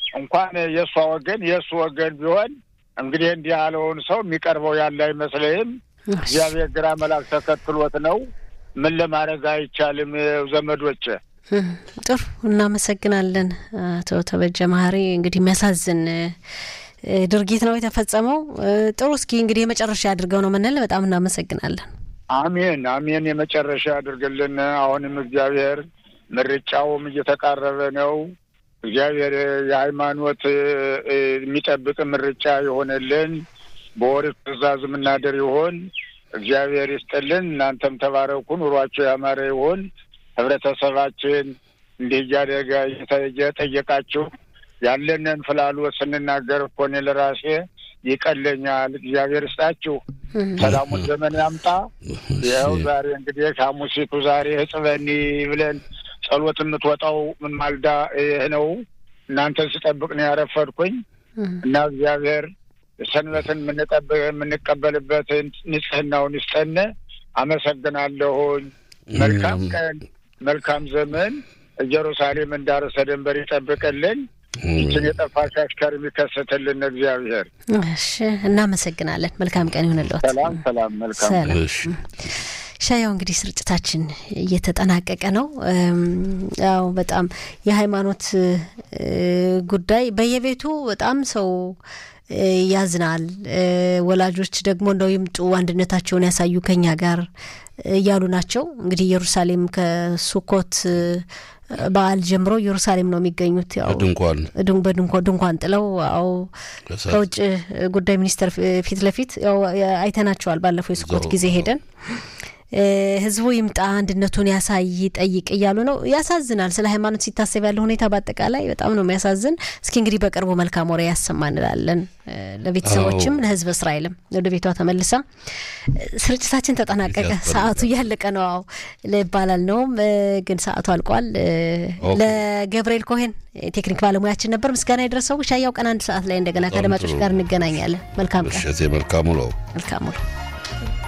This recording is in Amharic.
እንኳን የእሷ ወገን የእሱ ወገን ቢሆን እንግዲህ እንዲህ ያለውን ሰው የሚቀርበው ያለ አይመስለኝም። እግዚአብሔር ግራ መላክ ተከትሎት ነው። ምን ለማድረግ አይቻልም። ዘመዶች ጥሩ እናመሰግናለን። አቶ ተበጀ መሀሪ እንግዲህ የሚያሳዝን ድርጊት ነው የተፈጸመው። ጥሩ እስኪ እንግዲህ የመጨረሻ አድርገው ነው ምንል። በጣም እናመሰግናለን። አሜን አሜን። የመጨረሻ አድርግልን። አሁንም እግዚአብሔር ምርጫውም እየተቃረበ ነው። እግዚአብሔር የሃይማኖት የሚጠብቅ ምርጫ የሆነልን በኦሪት ትእዛዝ የምናደር ይሆን እግዚአብሔር ይስጥልን። እናንተም ተባረኩ። ኑሯቸው ያማረ ይሆን። ህብረተሰባችን እንዲህ እያደገ እየጠየቃችሁ ያለንን ፍላሎት ስንናገር እኮ እኔ ለራሴ ይቀለኛል። እግዚአብሔር ይስጣችሁ። ሰላሙን ዘመን ያምጣ። ይኸው ዛሬ እንግዲህ ሐሙሲቱ ዛሬ ህጽበኒ ብለን ጸሎት የምትወጣው ምን ማልዳ ይህ ነው። እናንተን ስጠብቅ ነው ያረፈድኩኝ እና እግዚአብሔር ሰንበትን የምንቀበልበትን ንጽህናውን ይስጠን። አመሰግናለሁኝ። መልካም ቀን፣ መልካም ዘመን። ኢየሩሳሌም እንዳርሰ ደንበር ይጠብቅልን። ይችን የጠፋች አሽከር የሚከሰትልን እግዚአብሔር። እሺ፣ እናመሰግናለን። መልካም ቀን ይሁንልዎት። ሰላም ሰላም። መልካም ሻያው እንግዲህ ስርጭታችን እየተጠናቀቀ ነው። ያው በጣም የሃይማኖት ጉዳይ በየቤቱ በጣም ሰው ያዝናል። ወላጆች ደግሞ እንደው ይምጡ አንድነታቸውን ያሳዩ ከኛ ጋር እያሉ ናቸው። እንግዲህ ኢየሩሳሌም ከሱኮት በዓል ጀምሮ ኢየሩሳሌም ነው የሚገኙት። ያው ድንኳን በድንኳን ድንኳን ጥለው አው ከውጭ ጉዳይ ሚኒስቴር ፊት ለፊት ያው አይተናቸዋል። ባለፈው የሱኮት ጊዜ ሄደን ህዝቡ ይምጣ አንድነቱን ያሳይ ጠይቅ እያሉ ነው። ያሳዝናል። ስለ ሃይማኖት ሲታሰብ ያለው ሁኔታ በአጠቃላይ በጣም ነው የሚያሳዝን። እስኪ እንግዲህ በቅርቡ መልካም ወሬ ያሰማ እንላለን። ለቤተሰቦችም ለህዝብ እስራኤልም ወደ ቤቷ ተመልሳ ስርጭታችን ተጠናቀቀ። ሰዓቱ እያለቀ ነው። አዎ ይባላል ነውም ግን ሰዓቱ አልቋል። ለገብርኤል ኮሄን ቴክኒክ ባለሙያችን ነበር ምስጋና የደረሰው። ሻያው ቀን አንድ ሰዓት ላይ እንደገና ከአድማጮች ጋር እንገናኛለን። መልካም ቀን። መልካም ውሎ። መልካም ውሎ።